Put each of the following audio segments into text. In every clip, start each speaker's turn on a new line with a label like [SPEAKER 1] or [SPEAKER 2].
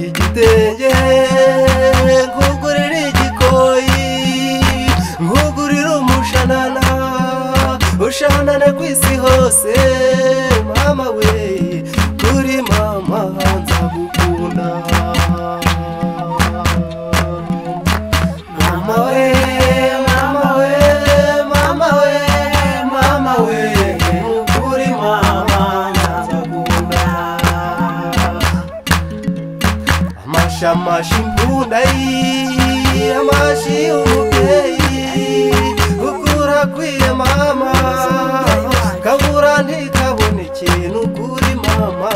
[SPEAKER 1] igitenge nkugurira igikoyi nkugurira umushanana ushanane ku isi hose mama we kuri mama nzagukunda mama we mama we mama we mama we kuri mama nzagukunda amashamashi imbunda ye amashi y'umubyeyi gukura kwiye mama kabura ntikabona ikintu kuri mama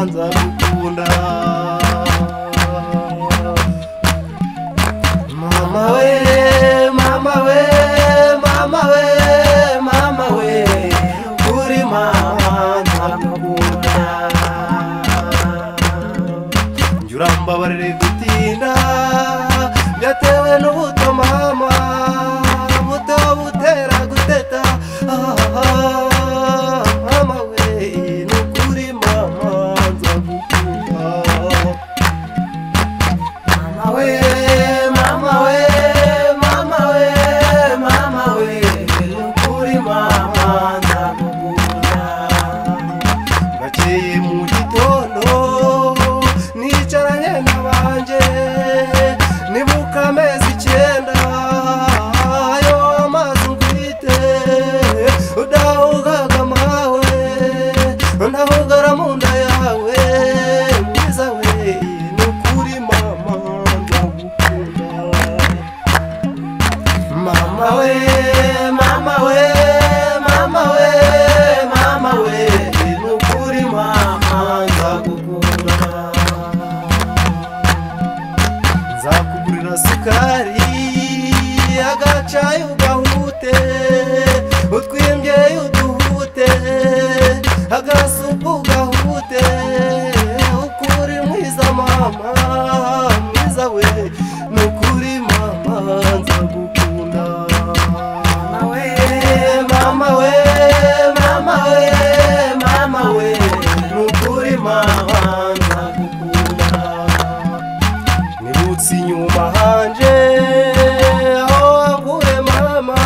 [SPEAKER 1] nzagukunda mama we mama we mama we mama we kuri mama nzagukunda njye urambabarire gutinda byatewe n'ubuto mama buto butera guteta Ah, mama we ni ukuri mama nzagukunda mama we mama we mama we mama we ni ukuri mama nzagukunda bakeye mu gitondo nicaranye n'abanje nibuka amezi icyenda ayo amazi ngwite udahugaga amawe ndahugara mu nda yawe mwiza we ni ukuri mama ndagukunda mama we mama we mama we mama we ni ukuri mama nzagukunda nzakugurira sukari agacayi ugahute utwimbye uduhute agasupu ugahute ukuri mwiza mama mwiza we ni ukuri mama nzagukunda mama we mama we mama we mama we ni ukuri mama nzagukunda nibutse inyuma hanje aho waguye mama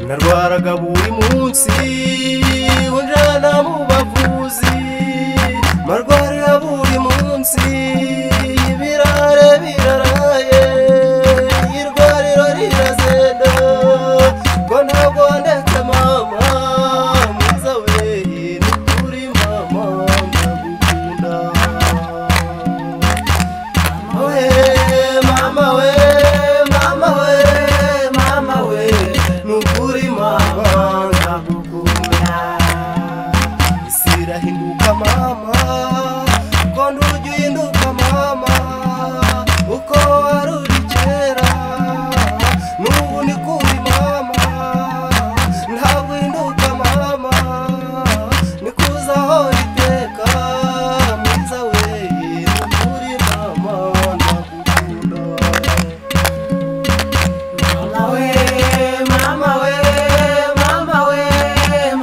[SPEAKER 1] narwaraga buri munsi unjana mu bavuzi marwarira buri munsi birare biraraye irwariro rirazenda ngo ntabwo ndetse mama mwiza we ni kuri mama ndagukunda mama we mama we mama we mama we ni ukuri mama ndagukunda isi irahinduka mama kondo ujya uhinduka mama uko wari uri kera n'ubu ni kuri mama ntabwo uhinduka mama ni kuzaho iteka mwiza we kuri mama ndagukunda mama we mama we mama we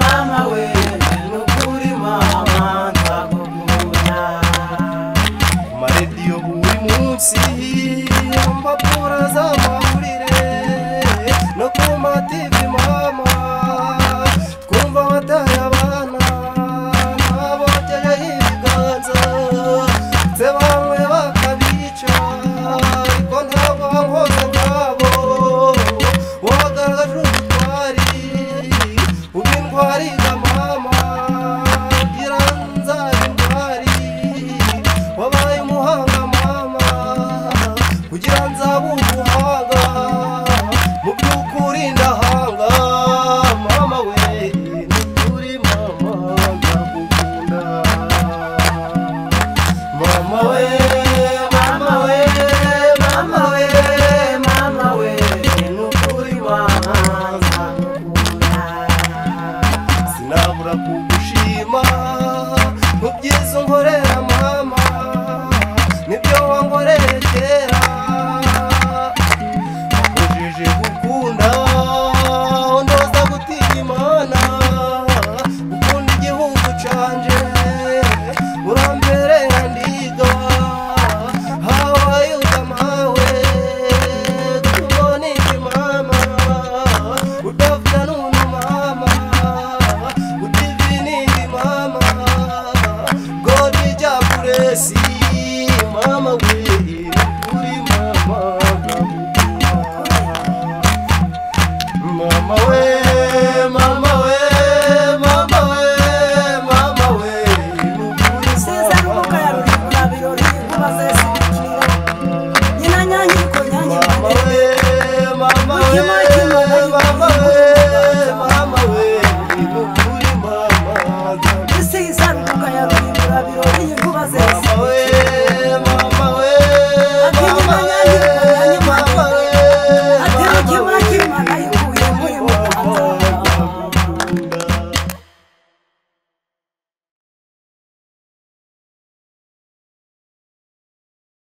[SPEAKER 1] mama we ni ukuri mama ndagukunda ku maradiyo buri munsi mpapuro z'amahurire no ku mativi mama twumva amataye abana abogeyeho ibiganza ndetse bamwe bakabica ariko ntabwo bankoza nkabo wagaragaje ubutwari ubintwariga mama gira nzari ndwari wabaye umuhanga mama kugira nzabe umuhanga si mama we nukuri mama mama we mama we mama we mama we nukuri
[SPEAKER 2] sinzari
[SPEAKER 1] mama
[SPEAKER 2] kuko yabirori kubaze